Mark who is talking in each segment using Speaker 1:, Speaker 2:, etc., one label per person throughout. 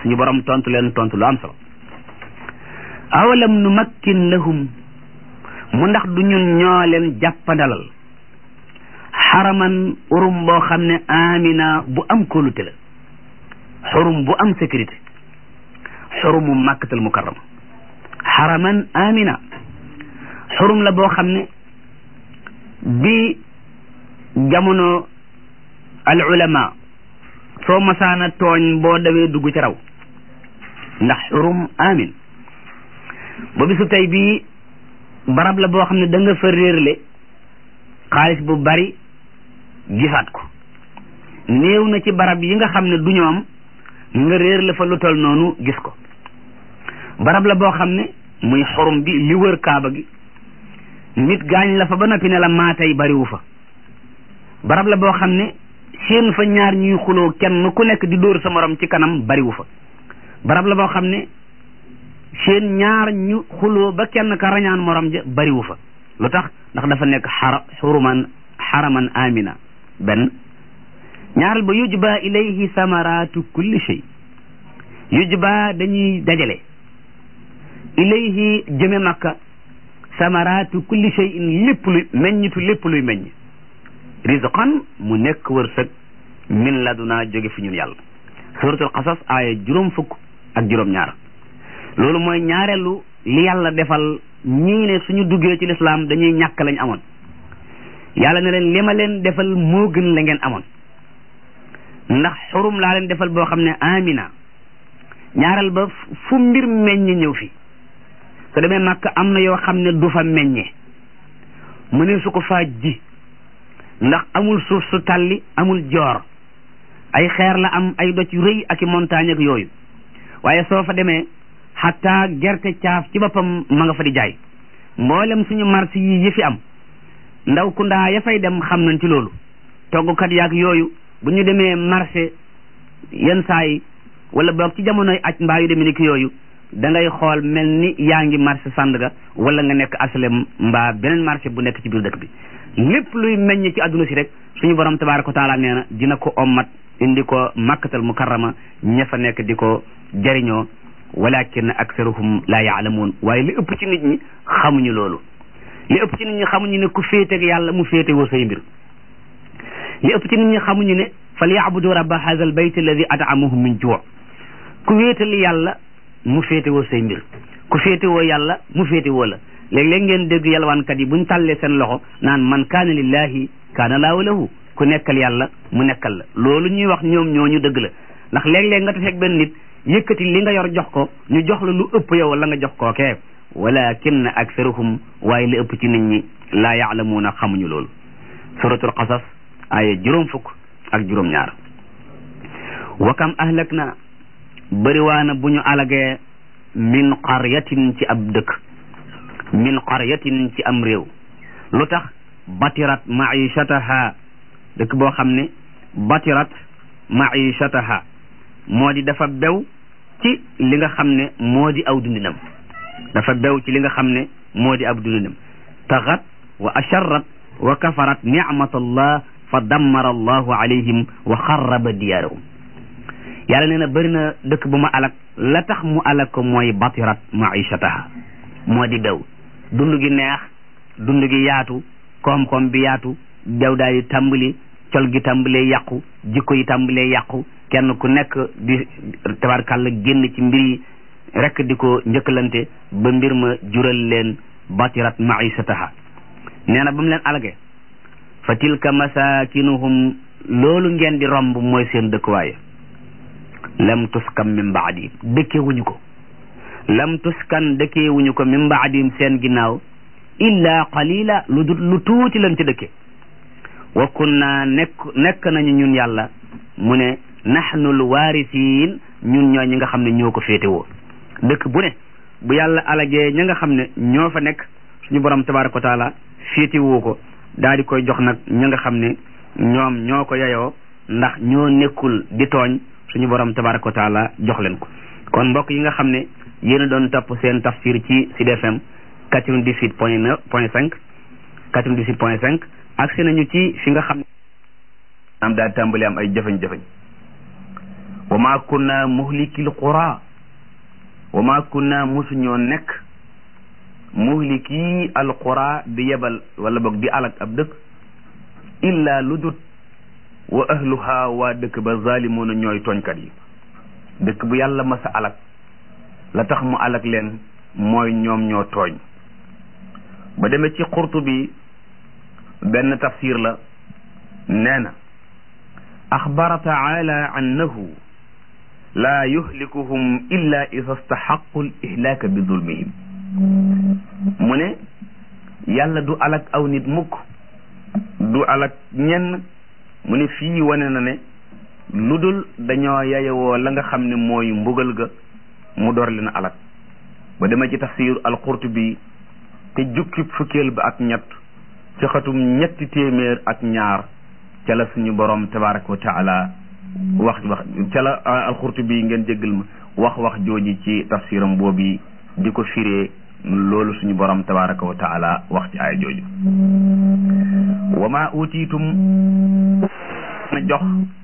Speaker 1: suñu borom tontu leen tontu lu am solo awalam nu makkin lahum mu ndax du ñun ñoo leen jàppandalal xaraman urum boo xam ne amina bu am kóolute la xurum bu am sécurité xurumu màkkatal mukarrama xaraman amina xurum la boo xam ne bi jamono al ulama soo masaana tooñ boo dawee dugg ci raw ndax xurum amin ba bisu tey bii barab la boo xam ne da nga fa réerle xaalis bu bari gisaat ko néew na ci barab yi nga xam ne du ñoom nga réer la fa lu tol noonu gis ko barab la boo xam ne muy xorum bi li wër kaaba gi nit gaañ la fa ba noppi ne la maa tey bariwu fa barab la boo xam ne seen fa ñaar ñuy xuloo kenn ku nekk di dóor sa morom ci kanam bariwu fa barab la boo xam ne seen ñaar ñu xuloo ba kenn ka rañaan morom ja bariwu fa lu tax ndax dafa nekk xara xuruman xaraman amina benn ñaaral ba yujba ilayhi samaratu kulli shay yujba dañuy dajale ilayhi jëme makka samaratu kulli shay'in lépp luy meññitu lépp luy meññ rizqan mu nekk wërsëg min laduna jóge fi ñun yàlla suratul qasas aaya juróom fukk ak juróom ñaar loolu mooy ñaareelu li yàlla defal ñii ne suñu duggee ci lislaam dañuy ñàkk lañ amoon yàlla ne leen li ma leen defal moo gën la ngeen amoon ndax xurum laa leen defal boo xam ne amina ñaareel ba fu mbir meññe ñëw fi su demee màkk am na yoo xam ne du fa meññe mu ne su ko faa ji ndax amul suuf su tàlli amul joor ay xeer la am ay doj yu rëy ak i montagne ak yooyu waaye soo fa demee xataa gerte caaf ci boppam ma nga fa di jaay mboolem suñu marché yi yi fi am ndaw ku ndaa ya fay dem xam nañ ci loolu toggkat yaag yooyu bu ñu demee marché yenn saa yi wala boog ci jamonoy aj mbaa yu demee ni ki yooyu da ngay xool mel ni yaa ngi marché Sandaga wala nga nekk aslem mbaa beneen marché bu nekk ci biir dëkk bi lépp luy meññ ci àdduna si rek suñu borom tabaaraka wa taala nee na dina ko ommat indi ko makkatal mukarrama ña fa nekk di ko jariñoo walakin aksaruhum la yaalamuun waaye li ëpp ci nit ñi xamuñu loolu li ëpp ci nit ñi xamuñu ne ku féeteeg yàlla mu féete woo say mbir li ëpp ci nit ñi xamuñu ne fal yaabudu rabba hadha al bayt alladi at'amahum min juu ku wéetal yàlla mu féete woo say mbir ku féete woo yàlla mu féete woo la léeg-léeg ngeen dégg yalwaankat yi buñ tàllee seen loxo naan man kaana lillahi kaana laahu lahu ku nekkal yàlla mu nekkal la loolu ñuy wax ñoom ñooñu dëgg la ndax léeg-léeg nga taseeg benn nit yëkkati li nga yor jox ko ñu jox la lu ëpp yow la nga jox kookee walakin aksaruhum waaye li ëpp ci nit ñi laa yaalamuuna xamuñu loolu suratul qasas aaya juróom fukk ak juróom ñaar wa kam ahlak na bëriwaana bu ñu alagee min qaryatin ci ab dëkk min qaryatin ci am réew lu tax batirat maishataha dëkk boo xam ne batirat maishataha moo di dafa bew ci li nga xam ne moo di aw dundinam dafa bew ci li nga xam ne moo di ab dundinam taxat wa asharrat wa kafarat nicmatallah fa dammara allahu alayhim wa xarraba diyaarahum yàlla nee na bëri na dëkk bu ma alak la tax mu alak ko mooy batirat maishataha moo di bew dund gi neex dund gi yaatu koom-koom bi yaatu bew daal di tàmbali col gi tàmbalee yàqu jikko yi tàmbalee yàqu kenn ku nekk di tabarkàlla génn ci mbir yi rek di ko njëkkalante ba mbir ma jural leen batirat maisataha nee na ba mu leen alage fa tilka masakinuhum loolu ngeen di romb mooy seen dëkkuwaay lam tuskam min baadim dëkkewuñu ko lam tuskan dëkkewuñu ko min baadim seen ginnaaw illa qalila lu dut lu tuuti lan ci dëkke wa kunna nekk nekk nañu ñun yàlla mu ne nahnu l waarisiin ñun ñoo ñi nga xam ne ñoo ko féetewoo dëkk bu ne bu yàlla alagee ña nga xam ne ñoo fa nekk suñu borom tabaraka wa taala féetewoo ko daal di koy jox nag ña nga xam ne ñoom ñoo ko yeyoo ndax ñoo nekkul di tooñ suñu borom tabaraka wa taala jox leen ko kon mbokk yi nga xam ne yéen a doon topp seen tafsir ci Sud FM 98 point 9 point 5 98 point 5 agsi nañu ci fi nga xam ne am daal tàmbali am ay jëfañ-jëfañ wa ma kunna muhlikil qura wa ma kunna musuñoo nekk muhliki al qura di yebal wala boog di alak ab dëkk illa lu dut wa ahluha waa dëkk ba zalimuna ñooy tooñkat yi dëkk bu yàlla masa alak la tax mu alak leen mooy ñoom ñoo tooñ ba demee ci Qurtubi benn tafsir la nee na axbara taala annahu laa yuhlikuhum illa ida staxaqu l ihlaaka bi zulmihim mu ne yàlla du alak aw nit mukk du alak ñenn mu ne fii wane na ne lu dul dañoo yayewoo la nga xam ne mooy mbugal ga mu door leen alak ba dema ci tafsir al-Qurtubi te jukki fukkeel ba ak ñett ci xatum ñetti téeméer ak ñaar ca la suñu borom tabaraka wa taala wax wax ca la al-Qurtubi ngeen jéggal ma wax wax jooji ci tafsiram boobi di ko firee loolu suñu borom tabaraka wa taala wax ci ay jooju wa ma utiitum na jox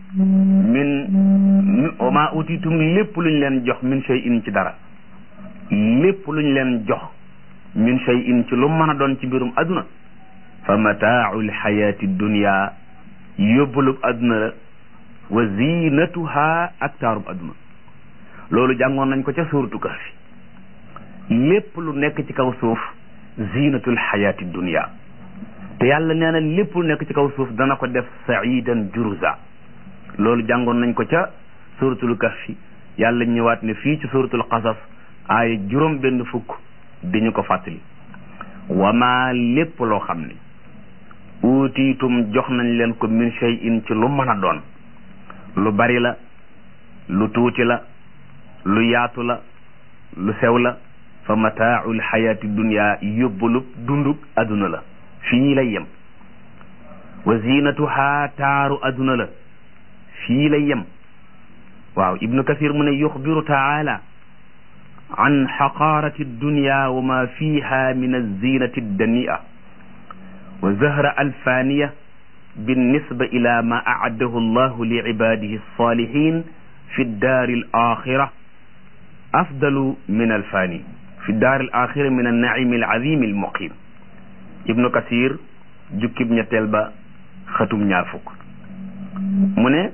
Speaker 1: min wa ma utiitum lépp luñ leen jox min shay'in ci dara lépp luñ leen jox min shay'in ci lu mën a doon ci mbirum aduna fa mataau lxayaati dunia yóbbalub aduna la wa zinatuha ak taarub aduna loolu jàngoon nañ ko ca suuratu kahfi lépp lu nekk ci kaw suuf zinatul xayaati dunia te yàlla nee na lépp lu nekk ci kaw suuf dana ko def saidan juruza loolu jàngoon nañ ko ca suratul kahfi yàlla ñëwaat ne fii ci suratul qasas aaya juróom benn fukk diñu ko fàttali wama lépp loo xam ne uutiitum jox nañ leen ko min shay'in ci lu mën a doon lu bari la lu tuuti la lu yaatu la lu sew la fa mataaul xayaati dunia yóbbalub dundug aduna la fii lay yem wa zinatuha taaru aduna la fii lay yem waaw ibnu kasir mu ne yuxbiru taala an xaqaarati dunia wa ma fiha min alzinati addania wa zahra alfaniya بالنسبة إلى ما أعده الله لعباده الصالحين في الدار الآخرة أفضل من الفاني في الدار الآخرة من النعيم العظيم المقيم ابن كثير جكب نتلبا ختم ñaarfuk mu ne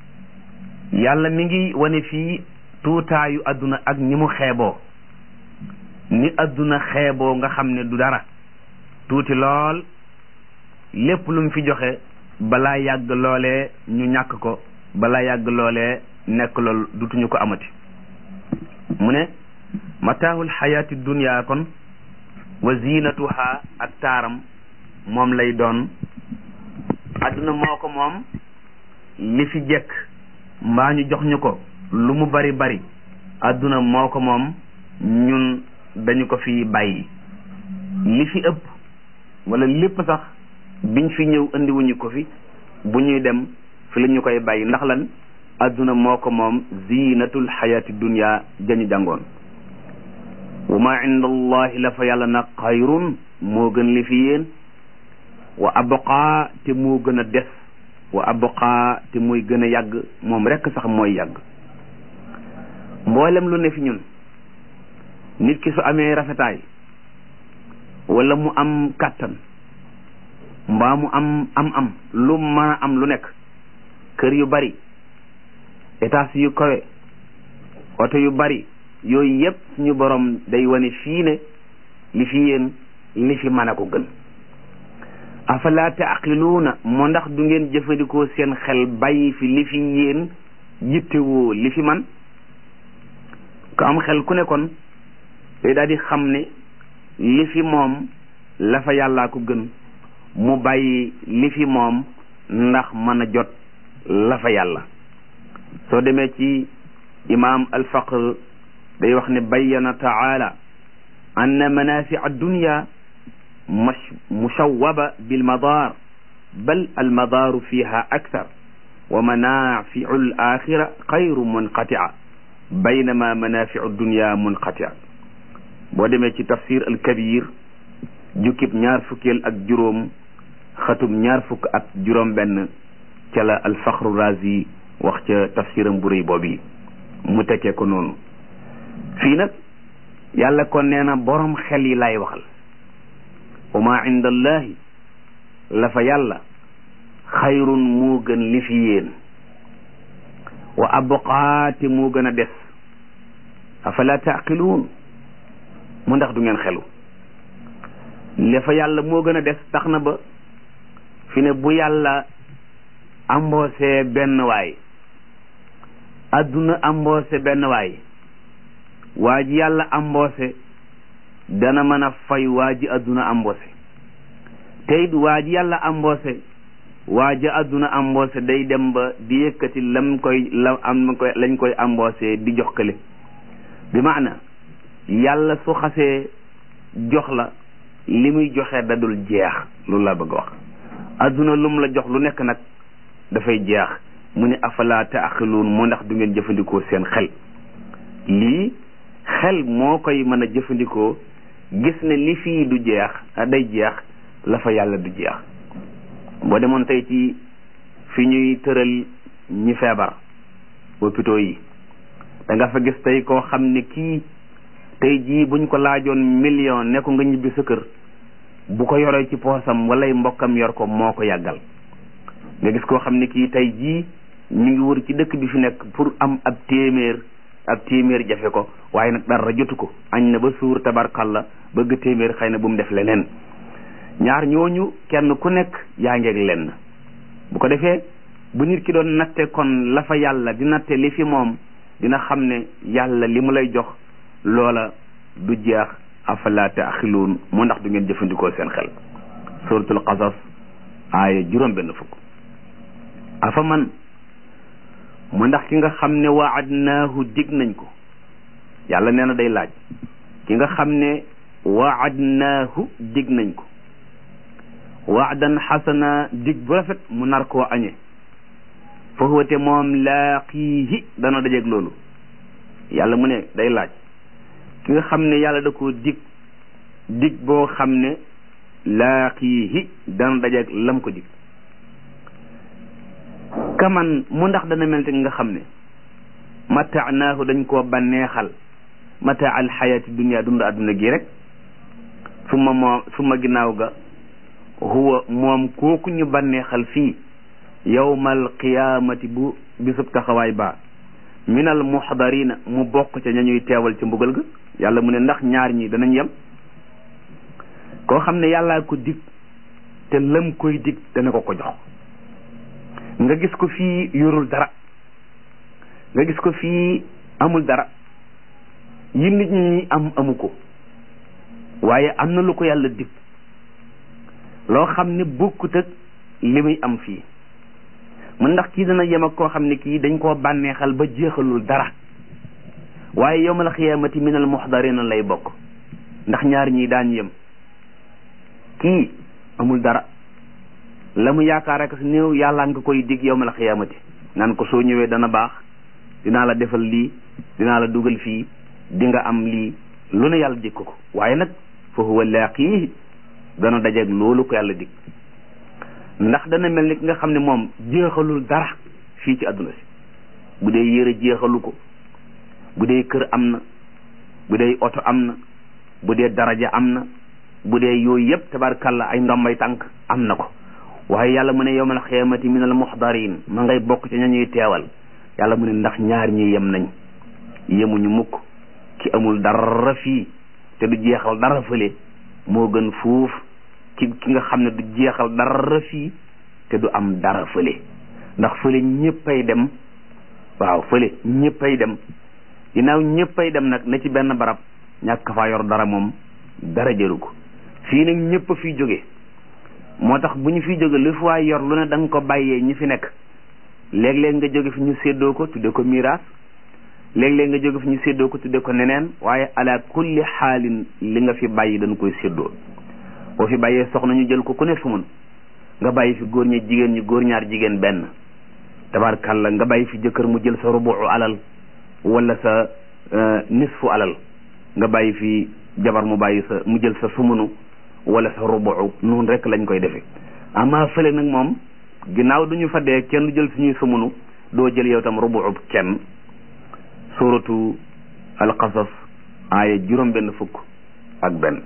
Speaker 1: yàlla mi ngi wane fii tuutaayu adduna ak ni mu xeeboo ni adduna xeeboo nga xam ne du dara tuuti lool lépp lu mu fi joxe balaa yàgg loolee ñu ñàkk ko balaa yàgg loolee nekk lool dutuñu ko amati mu ne mataahul xayaati dunia kon wa zinatuha ak taaram moom lay doon adduna moo ko moom li fi jekk mbaa ñu jox ñu ko lu mu bari bari adduna moo ko moom ñun dañu ko fi bàyyi li fi ëpp wala lépp sax biñ fi ñëw indiwuñu ko fi bu ñuy dem fi la ñu koy bàyyi ndax lan adduna moo ko moom zinatul xayaati dunia jañu jàngoon wa ma inda allahi la fa yàlla nag xayrun moo gën li fi yéen wa abqaa te moo gën a des wa abqaa te mooy gën a yàgg moom rekk sax mooy yàgg mboolem lu ne fi ñun nit ki su amee rafetaay wala mu am kàttan mbaa mu am am am lu mën a am lu nekk kër yu bari étage yu kawe oto yu bari yooyu yépp suñu borom day wane fii ne li fi yéen li fi mën a ko gën afala taaqiluuna moo ndax du ngeen jëfandikoo seen xel bàyyi fi li fi yéen yittewoo li fi man ku am xel ku ne kon day daal di xam ne li fi moom la fa yàllaa ko gën mu bàyyi li fi moom ndax mën a jot la fa yàlla soo demee ci imaam alfaqr day wax ne bayyana taala anna manafi addunya mushawwaba bilmadar bal almadaru fiha akthar wa manafiu alaxira xayru munqatia baynama manafiu dunya munqatia boo demee ci tafsir alkabir jukkib ñaar fukkeel ak juróom xatum ñaar fukk ak juróom benn ca la alfaxru razi
Speaker 2: wax ca tafsiram bu rëy boobu yi mu tekkee ko noonu fii nag yàlla kon nee na borom xel yi lay waxal wa ma inda allahi la fa yàlla xayrun moo gën li fi yéen wa abqaate moo gën a des afala taqiluun mu ndax du ngeen xelu li fa yàlla moo gën a des tax na ba fi ne bu yàlla amboosé benn waay adduna amboosé benn waay waa ji yàlla amboosé dana mën a fay waa ji adduna amboosé te it waa ji yàlla amboosé waa ji adduna amboosé day dem ba di yëkkati lam koy la am koy lañ koy amboosé di jox kële bi maana yàlla su xasee jox la li muy joxe dadul jeex loolu laa bëgg a wax adduna lum la jox lu nekk nag dafay jeex mu ne afala taaxiluun moo ndax du ngeen jëfandikoo seen xel lii xel moo koy mën a jëfandikoo gis ne li fii du jeex day jeex la fa yàlla du jeex boo demoon tey ci fi ñuy tëral ñi feebar hôpitaux yi da nga fa gis tey koo xam ne kii tey jii buñ ko laajoon million ne ko nga ñibbi sa kër bu ko yoree ci poosam walay mbokkam yor ko moo ko yàggal nga gis koo xam ne kii tey jii mi ngi wër ci dëkk bi fi nekk pour am ab téeméer ab téeméer jafe ko waaye nag dara jotu ko añ na ba suur tabarkalla bëgg téeméer xëy na bu mu def leneen ñaar ñooñu kenn ku nekk yaa ngeeg lenn bu ko defee bu nit ki doon natte kon la fa yàlla di natte li fi moom dina xam ne yàlla li mu lay jox loola du jeex afala taaxiluun moo ndax du ngeen jëfandikoo seen xel suratul qasas aaya juróom benn fukk afa man mu ndax ki nga xam ne waadnaahu dig nañ ko yàlla nee na day laaj ki nga xam ne waadnaahu dig nañ ko waadan xasana dig bu rafet mu nar koo añe fa huwa te moom laaqiihi dana dajeeg loolu yàlla mu ne day laaj ki nga xam ne yàlla da koo dig dig boo xam ne laaqiihi dana dajeeg lam ko dig kaman mu ndax dana mel te nga xam ne mataanaahu dañ koo banneexal mataa al xayaati dunia dund adduna gi rek suma moo suma ginnaaw ga huwa moom kooku ñu banneexal fii yawmal qiyaamati bu bisub taxawaay ba minal muxdarina mu bokk ca ña ñuy teewal ca mbugal ga yàlla mu ne ndax ñaar ñi danañ yem koo xam ne yàllaa ko dig te lam koy dig dana ko ko jox nga gis ko fii yorul dara nga gis ko fii amul dara yi nit ñi am amu ko waaye am na lu ko yàlla dig loo xam ne bokkut ak li muy am fii mun ndax kii dana yem ak koo xam ne kii dañ koo bànneexal ba jeexalul dara waaye yawmal xiyaamati minal muxdarina lay bokk ndax ñaar ñii daan yem kii amul dara la mu yaakaar ak si néew yàlla nga koy dig yawmal xiyaamati naan ko soo ñëwee dana baax dinaa la defal lii dinaa la dugal fii di nga am lii lu ne yàlla dig ko ko waaye nag fa huwa laaqiihi dana dajeeg loolu ko yàlla dig ndax dana mel ni ki nga xam ne moom jeexalul dara fii ci àdduna si bu dee yére jeexalu ko bu dee kër am na bu dee oto am na bu dee daraja am na bu dee yooyu yëpp tabarkalla ay ndombay tànk am na ko waaye yàlla mu ne yawmal xiyaamati min al muxdarin ma ngay bokk ci ña ñuy teewal yàlla mu ne ndax ñaar ñi yem nañ yemuñu mukk ki amul dara fii te du jeexal dara fële moo gën fuuf ki ki nga xam ne du jeexal dara fii te du am dara fële ndax fële ñëppay dem waaw fële ñëppay dem ginnaaw ñëppay dem nag na ci benn barab ñàkk faa yor dara moom dara jëru ko fii nag ñëpp a fiy jóge moo tax bu ñu fiy jóge lu fi waay yor lu ne da nga ko bàyyee ñi fi nekk léeg-léeg nga jóge fi ñu séddoo ko tudde ko miraas léeg-léeg nga jóge fi ñu séddoo ko tudde ko neneen waaye ala kulli xaalin li nga fi bàyyi dañ koy séddoo boo fi bàyyee soxna ñu jël ko ku ne fu mun nga bàyyi fi góor ñi jigéen ñi góor ñaar jigéen benn tabarkalla nga bàyyi fi jëkkër mu jël sa rubu alal wala sa nisfu alal nga bàyyi fi jabar mu bàyyi sa mu jël sa sumunu wala sa rubu noonu rek lañ koy defee amaa fële nag moom ginnaaw duñu fa dee kenn du jël suñuy sumunu doo jël yow tam rubuub kenn suratu alqasas aaya juróom benn fukk ak benn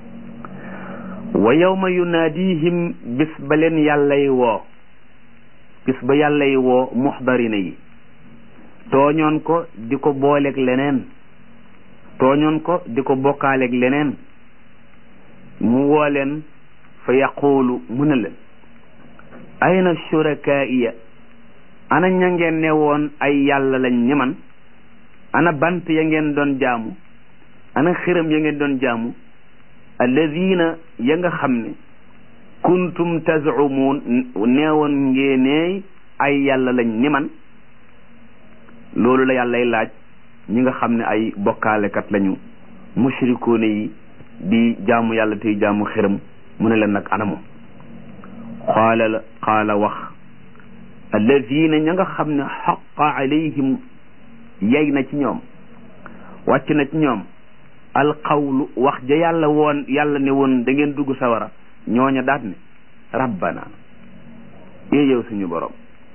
Speaker 2: wa yawma yunaadihim bis ba leen yàllay woo bis ba yàllay woo muxdarina yi tooñoon ko di ko booleeg leneen tooñoon ko di ko bokkaaleeg leneen mu woo leen fa yaquulu mu ne leen ayna shurakaaiya ana ña ngeen ne woon ay yàlla lañ ñi man ana bant ya ngeen doon jaamu ana xiram ya ngeen doon jaamu alladina ya nga xam ne kuntum tazumuun neewoon ngeeneey ay yàlla lañ ni man loolu la yàllay laaj ñi nga xam ne ay bokkaalekat lañu mushrikoone yi di jaamu yàlla tey jaamu xiram mu ne leen nag anamu qaala la qaala wax alladina ña nga xam ne xaqa alayhim yey na ci ñoom wàcc na ci ñoom alqawlu wax ja yàlla woon yàlla ne woon da ngeen dugg sawara ñooña daat ne rabbana ee yow suñu borom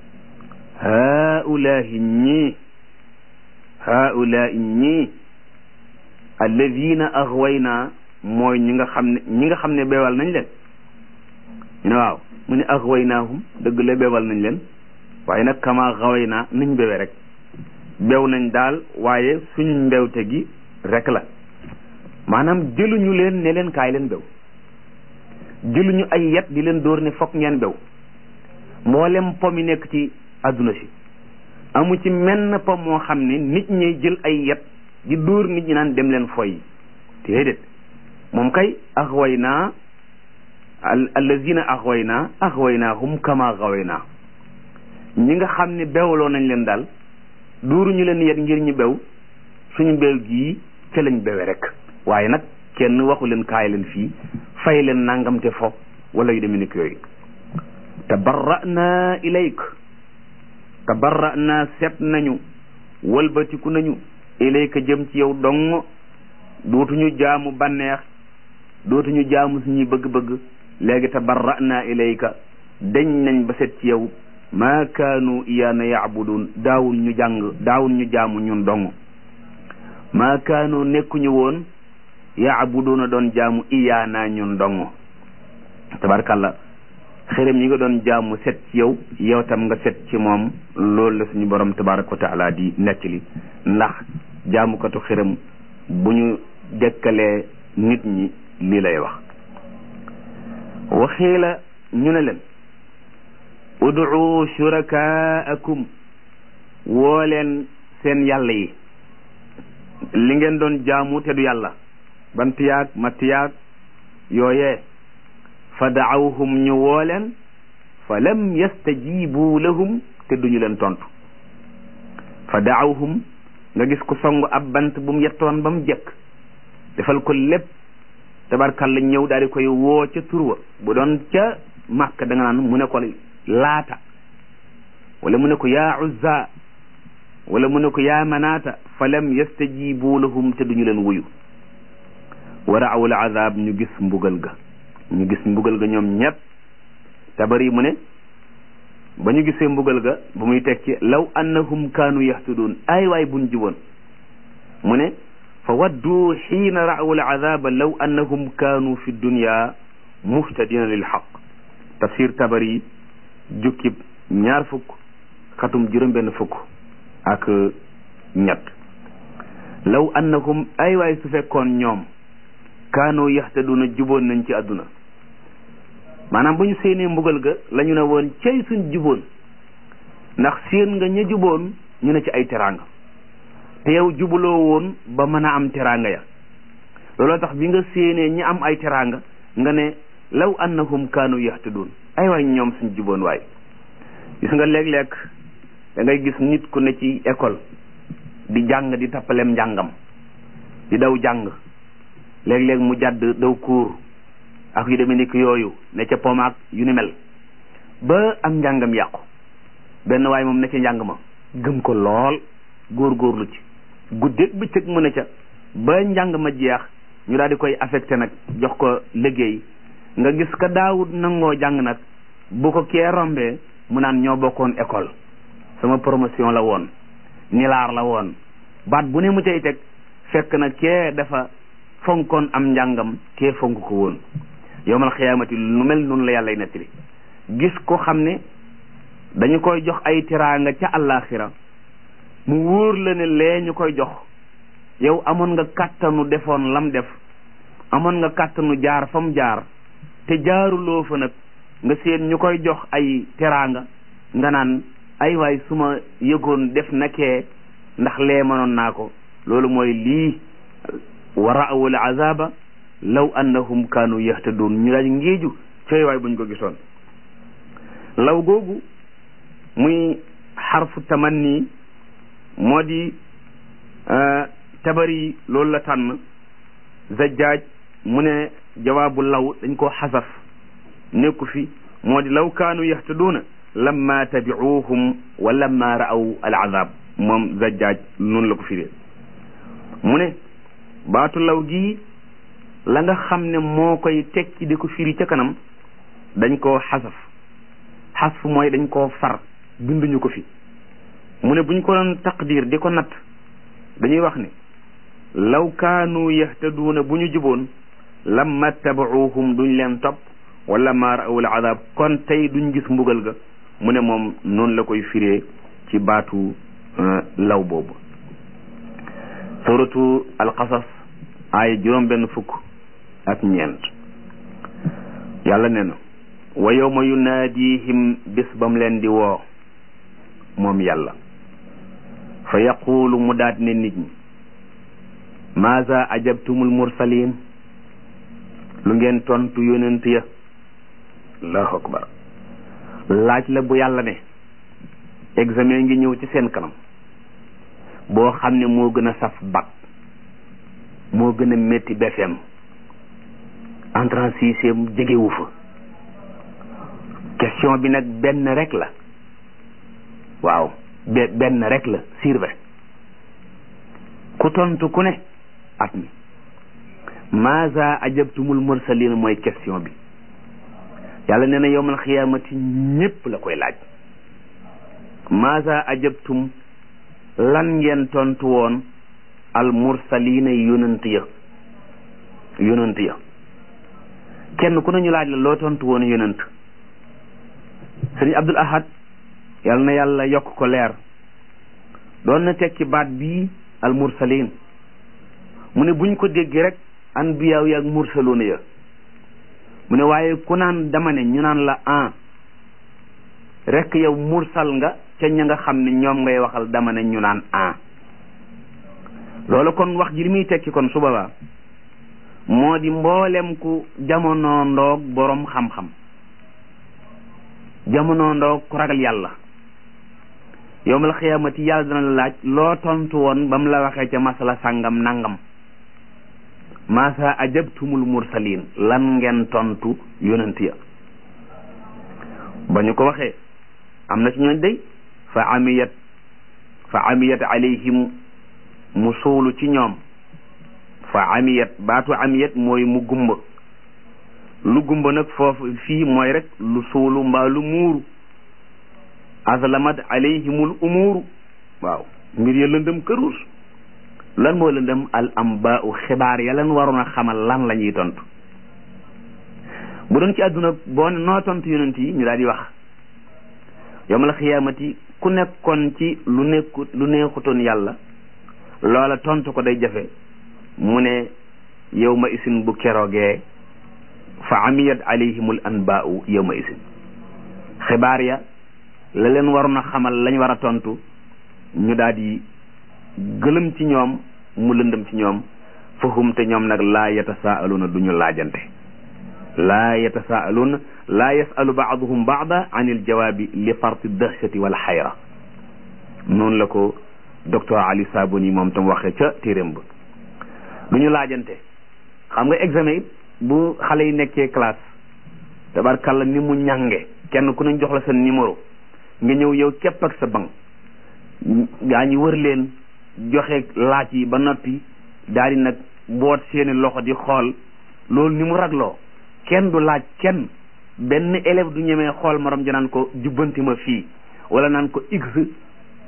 Speaker 2: haulahi ñii haulahi ñii alladina axwayna mooy ñi nga xam ne ñi nga xam ne beewal nañ leen ñu ne waaw mu ne axwaynaahum dëgg la beewal nañ leen waaye nag kama xawayna niñ bewe rek bew nañ daal waaye suñu mbewte gi rek la maanaam jëluñu leen ne leen kaay leen bew jëluñu ay yet di leen dóor ne fokk ngeen bew mboolem pom yi nekk ci adduna si amu ci menn pom moo xam ne nit ñi jël ay yet di dóor nit ñi naan dem leen foy déedéet moom kay axway naa allazina axway naa axway naa hum kama xaway naa ñi nga xam ne bewloo nañ leen daal dóoruñu leen yet ngir ñu bew suñu bew gii ca lañ bewe rek waaye nag kenn waxu leen kaay leen fii fay leen nangam te fo wala yu demee nekk yooyu tabarra'na ilayk tabarra'na set nañu walbatiku nañu ilayka jëm ci yow dong dootuñu jaamu banneex dootuñu jaamu suñuy bëgg-bëgg léegi tabarra'na ilayka dañ nañ ba set ci yow maa kaanu iyaana yaabudun daawun ñu jàng daawun ñu jaamu ñun dong maa kaanu nekkuñu woon yaabuduna doon jaamu iyaana ñun dong tabarkalla xërëm yi nga doon jaamu set ci yow yow tam nga set ci moom loolu la suñu borom tabaraka wa taala di nettali ndax jaamukatu xërëm bu ñu dekkalee nit ñi lii lay wax waxiila ñu ne leen ud'u shurakaakum woo leen seen yàlla yi li ngeen doon jaamu te du yàlla bant yaag matt yaag yooyee fa daawhum ñu woo leen fa lam yastajibu lahum te duñu leen tontu fa daawhum nga gis ko song ab bant bu mu yettoon ba mu jekk defal ko lépp tabarkalla ñëw daal di koy woo ca turwa bu doon ca màkk da nga naan mu ne ko laata wala mu ne ko yaa uzza wala mu ne ko yaa manaata fa lam yastajibu lahum te duñu leen wuyu wa raaw al azab ñu gis mbugal ga ñu gis mbugal ga ñoom ñépp tabari mu ne ba ñu gisee mbugal ga bu muy teg ci law annahum kaanu yahtudun ay waay buñ jiwoon mu ne fa waddu xiina raaw al azaba law annahum kaanu fi dunya muhtadina lil xaq tafsir tabari jukkib ñaar fukk xatum juróom benn fukk ak ñett law annahum ay waay su fekkoon ñoom kaanoo yaxtaduna juboon nañ ci àdduna maanaam bu ñu séenee mbugal ga la ñu ne woon cay suñ juboon ndax séen nga ña juboon ñu ne ci ay teraanga te yow jubuloo woon ba mën a am teraanga ya looloo tax bi nga séenee ñi am ay teraanga nga ne law annahum kaanu yaxtadun ay waay ñoom suñ juboon waay gis nga léeg-léeg da ngay gis nit ku ne ci école di jàng di tappalem njàngam di daw jàng léeg-léeg mu jàdd daw kuur ak yu demee ni ki yooyu ne ca pomaak yu ni mel ba am njàngam yàqu benn waay moom ne ca njàng ma gëm ko lool góor-góorlu ci guddeeg bëccëg mu ne ca ba njàng ma jeex ñu daal di koy affecté nag jox ko liggéey nga gis ka daawut nangoo jàng nag bu ko kee rombee mu naan ñoo bokkoon école sama promotion la woon nilaar la woon baat bu ne mu cay teg fekk na kee dafa fonkoon am njàngam kee fonk ko woon yowmal xiyaamati lu mel noonu la yàllay nettali gis ko xam ne dañu koy jox ay tiraanga ca àllaaxira mu wóor la ne lee ñu koy jox yow amoon nga kàttanu defoon lam def amoon nga kàttanu jaar fa mu jaar te jaaruloo fa nag nga seen ñu koy jox ay teraanga nga naan ay waay su ma yëgoon def nakee ndax lee mënoon naa ko loolu mooy lii wa ra'awul azaba law annahum kaanu yahtadun ñu daal ngéeju cooy waay buñ ko gisoon law googu muy xarfu tamanni moo di tabari loolu la tànn zajjaaj mu ne jawaabu law dañ koo xasaf nekku fi moo di law kaanu yahtaduuna lamma tabicuuhum wa lamma ra'aw al azab moom zajjaaj noonu la ko firee mu ne baatu law gii la nga xam ne moo koy tekki di ko firi ca kanam dañ koo xasaf xasf mooy dañ koo far binduñu ko fi mu ne buñ ko doon taqdir di ko natt dañuy wax ne law kaanu yahtaduuna bu ñu juboon lamma tabacuuhum duñ leen topp wala ma raawul azab kon tey duñ gis mbugal ga mu ne moom noonu la koy firee ci baatu law boobu suratu alqasas ay juróom benn fukk ak ñeent yàlla nee na wa yawma yunaadihim bis bam leen di woo moom yàlla fa yaquulu mu daat ne nit ñi maaza ajabtumul mursalin lu ngeen tontu yonent ya allahu akbar laaj la bu yàlla ne examen ngi ñëw ci seen kanam boo xam ne moo gën a saf bac moo gën a métti BFEM entrant sixième jegewu fa question bi nag benn rek la waaw be benn rek la sirve ku tontu ku ne at mi maaza ajabtumul mursalin mooy question bi yàlla nee na yowmal xiyaamati ñépp la koy laaj maaza ajabtum lan ngeen tontu woon al mursalina yonant ya yonant ya kenn ku nañu laaj la loo tontu woon yonant sëriñ Abdul Ahad yàlla na yàlla yokk ko leer doon na tekki baat bii al mursalin mu ne buñ ko déggee rek anbiyaaw yi ak mursaloona ya mu ne waaye ku naan dama ne ñu naan la an rek yow mursal nga ca ña nga xam ne ñoom ngay waxal dama ne ñu naan an loolu kon wax ji li muy tekki kon su boobaa moo di mboolem ku jamono ndoog boroom xam-xam jamono ndoog ku ragal yàlla yowmal xiyaamati yàlla dana la laaj loo tontu woon ba mu la waxee ca masala sàngam nangam maasa ajabtumul mursalin lan ngeen tontu yonent ya ba ñu ko waxee am na ci ñooñ day fa amiyat fa amiyat alayhim mu suulu ci ñoom fa amiyat baatu amiyat mooy mu gumba lu gumba nag foofu fii mooy rek lu suulu mbaa lu muuru azlamat alayhimul umuuru waaw mbir ya lëndëm këruus lan moo lëndëm al ambaau xibaar ya leen waroon a xamal lan la ñuy tontu bu doon ci àdduna boo ne noo tontu yonent yi ñu daal di wax yawmal xiyaamati ku nekkoon ci lu nekkut lu neexutoon yàlla loola tontu ko day jafe mu ne yawma isin bu keroogee fa amiyat alayhimul anbaau yawma isin xibaar ya la leen waroon a xamal lañ war a tontu ñu daal di gëlëm ci ñoom mu lëndëm ci ñoom fahum te ñoom nag laa yatasaaluna du ñu laajante laa yatasaaluna laa yasalu baaduhum baada an il jawaabi li farti dahshati wal xayra noonu la ko docteur Ali Sabuni moom tam waxee ca téeréem ba du ñu laajante xam nga examen it bu xale yi nekkee classe tabarkalla ni mu ñànge kenn ku ne jox la sa numéro nga ñëw yow képp ak sa bank gaa ñi wër leen joxe laaj yi ba noppi daal di nag boot seeni loxo di xool loolu ni mu ragloo kenn du laaj kenn benn élève du ñemee xool morom ja naan ko jubbanti ma fii wala naan ko x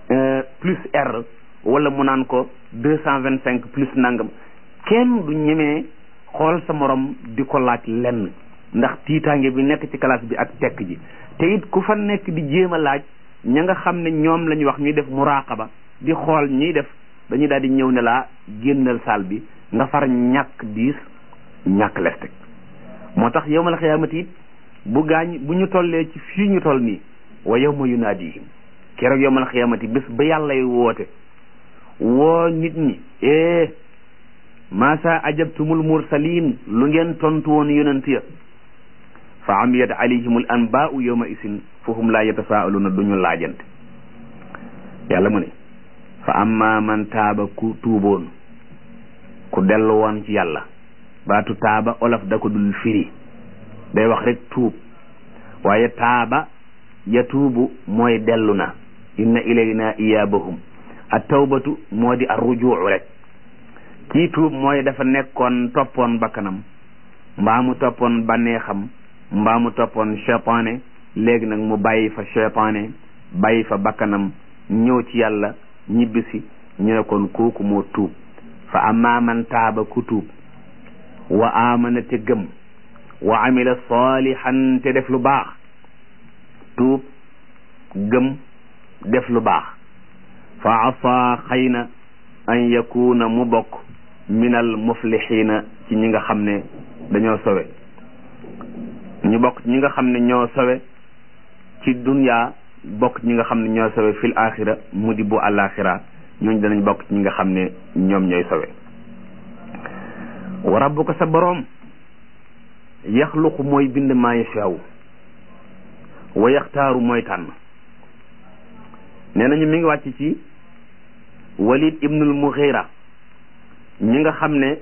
Speaker 2: plus R wala mu naan ko deux cent vingt cinq plus nangam kenn du ñemee xool sa morom di ko laaj lenn ndax tiitaange bi nekk ci classe bi ak tekk ji te it ku fa nekk di jéem a laaj ña nga xam ne ñoom la ñu wax ñuy def muraqaba di xool ñiy def dañuy daal di ñëw ne laa génnal saal bi nga far ñàkk diis ñàkk lesteg moo tax yawmal xiyaamati it bu gaañ bu ñu tollee ci fii ñu toll nii wa yawma yunaadihim keroog yawmal xiyaamati bés ba yàllay woote woo nit ñi eh maasa ajabtumul mursalin lu ngeen tontu woon yonent ya fa amiyat alayhimul anbaau yawma isin fahum laa yatasaaluna duñu laajante yàlla mu ne fa amma man taaba ku tuuboon ku dellu woon ci yàlla baatu taaba olof da ko dul firi day wax rek tuub waaye taaba ya tuubu mooy dellu na inna ilayna iyaabahum at tawbatu moo di ar rujuu rek kii tuub mooy dafa nekkoon toppoon bakkanam mbaa mu toppoon bànneexam mbaa mu toppoon cheytaane léegi nag mu bàyyi fa cheytaane bàyyi fa bakkanam ñëw ci yàlla ñibbisi ñu ne kon kooku moo tuub fa amma man taaba ku tuub wa amana te gëm wa amila salihan te def lu baax tuub gëm def lu baax fa asa xëy na an yakuna mu bokk minal muflixina ci ñi nga xam ne dañoo sowe ñu bokk ñi nga xam ne ñoo sowe ci dunya bokk ñi nga xam ne ñoo sowe fil axira mu di bu alaxira ñooñ danañ bokk ci ñi nga xam ne ñoom ñooy sowe wa rabbuka sa boroom yaxluqu mooy bind maa yashaaw wa yaxtaaru mooy tànn nee nañu mi ngi wàcc ci walid ibnul mughira ñi nga xam ne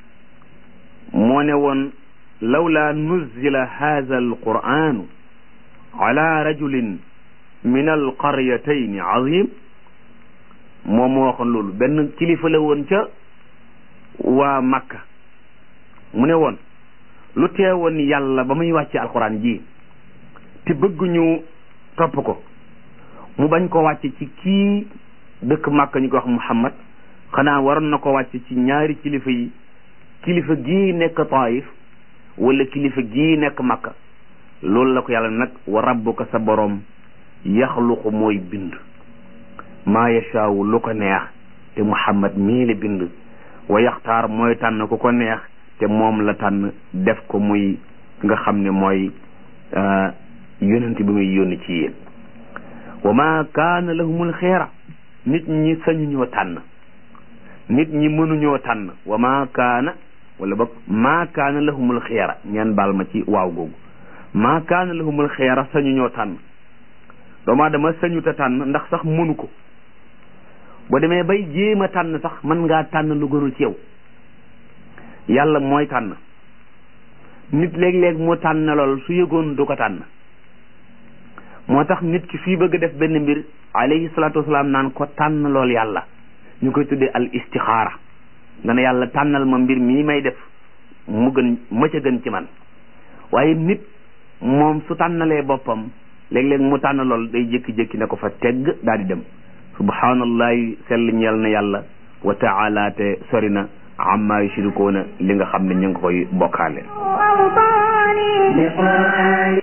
Speaker 2: moo ne woon lawla nuzila hadha alquranu ala rajulin min alqaryatayn azim moom moo waxoon loolu benn kilifa la woon ca waa Makka mu ne woon lu teewoon yàlla ba muy wàcce alquran ji te bëgguñu topp ko mu bañ ko wàcce ci kii dëkk Makka ñu ko wax Muhammad xanaa waroon na ko wàcce ci ñaari kilifa yi kilifa gii nekk Taif wala kilifa gii nekk Makka loolu la ko yàlla nag wa rabbuka sa boroom yaxluqu mooy bind maa yashaawu lu ko neex te Muhammad mii la bind wa yaxtaar mooy tànn ku ko neex te moom la tànn def ko muy nga xam ne mooy yonent bi muy yónni ci yéen wa ma kaana lahumul xeera nit ñi sañuñoo tànn nit ñi mënuñoo tànn wa ma kaana wala boog ma kaana lahumul xeera ngeen baal ma ci waaw googu ma kaana lahumul xeera sañuñoo tànn doomu aadama sañuta tànn ndax sax mënu ko boo demee bay jéem a tànn sax mën ngaa tànn lu gënul ci yow yàlla mooy tànn nit léeg-léeg mu tànn lool su yëgoon du ko tànn moo tax nit ki fii bëgg def benn mbir alayhi salaatu wasalaam naan ko tànn lool yàlla ñu koy tuddee al istixaara nga ne yàlla tànnal ma mbir mii may def mu gën ma ca gën ci man waaye nit moom su tànnalee boppam léeg-léeg mu tànn lool day jékki-jékki ne ko fa tegg daal di dem subhanallahi sell ñeel na yàlla wa taala te sori na amma yushrikuuna li nga xam ne ñu ngi koy bokkaale